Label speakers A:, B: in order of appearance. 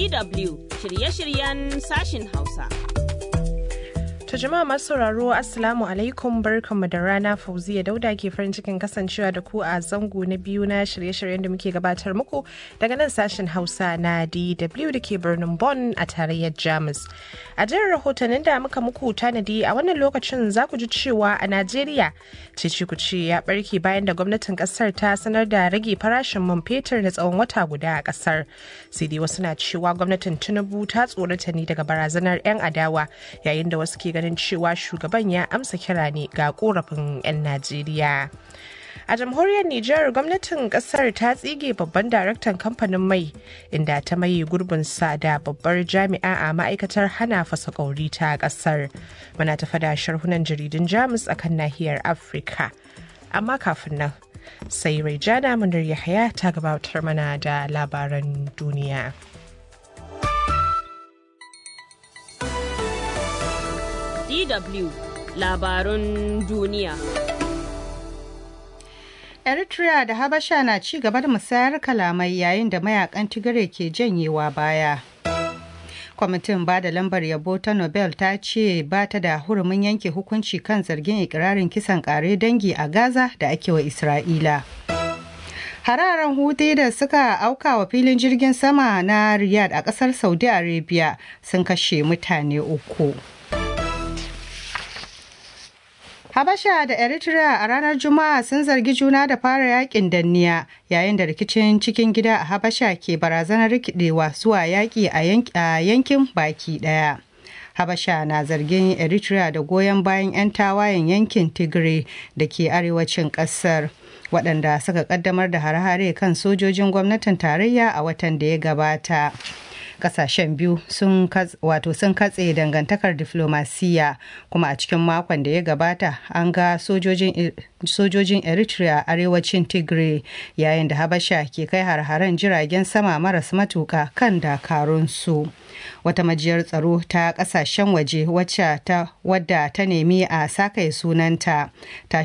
A: DW shirye-shiryen sashin Hausa.
B: To jama'a masu sauraro Assalamu alaikum barkanmu da rana Fauziya Dauda ke farin cikin kasancewa da ku a zango na biyu na shirye-shiryen da muke gabatar muku daga nan sashen Hausa na DW da ke birnin Bonn a tarayyar Jamus. A jerin rahotannin da muka muku tanadi a wannan lokacin za ku ji cewa a Najeriya cece ku ce ya barke bayan da gwamnatin kasar ta sanar da rage farashin man fetur na tsawon wata guda a kasar. Sai dai wasu na cewa gwamnatin Tinubu ta tsorata ne daga barazanar 'yan adawa yayin da wasu ke ganin cewa shugaban ya amsa kira ne ga korafin 'yan Najeriya. A jamhuriyar Nijar gwamnatin kasar ta tsige babban daraktan kamfanin mai inda ta maye gurbinsa da babbar jami'a a ma'aikatar hana fasa kauri ta kasar. Muna tafa da sharhunan jaridun Jamus akan nahiyar Afirka. Amma kafin nan sai Raijana Munir Yahaya ta gabatar mana da labaran duniya.
A: DW labarun duniya.
C: Eritrea da Habasha na ci gaba da musayar kalamai yayin da mayakan Tigray ke janyewa baya. Kwamitin ba da lambar yabo ta Nobel ta ce ba ta da hurumin yanke hukunci kan zargin ikirarin kisan kare dangi a Gaza da ake wa Isra'ila. Hararen Houthi da suka auka wa filin jirgin sama na Riyadh a kasar Saudi Arabia sun kashe mutane uku. Habasha da Eritrea a ranar Juma'a sun zargi juna da fara yakin danniya yayin da rikicin cikin gida a Habasha ke barazanar rikidewa zuwa yaki a yankin baki daya. Habasha na zargin Eritrea da goyon bayan 'yan tawayen yankin Tigray da ke arewacin ƙasar. waɗanda suka ƙaddamar da hare-hare kan sojojin gwamnatin tarayya a watan da ya gabata. kasashen biyu sun wato sun katse dangantakar diflomasiya kuma a cikin makon da ya gabata an ga sojojin eritrea arewacin tigray yayin da habasha ke kai har-haren jiragen sama maras matuka kan dakarunsu wata majiyar tsaro ta kasashen waje wacce ta wadda ta nemi a sakaye sunanta ta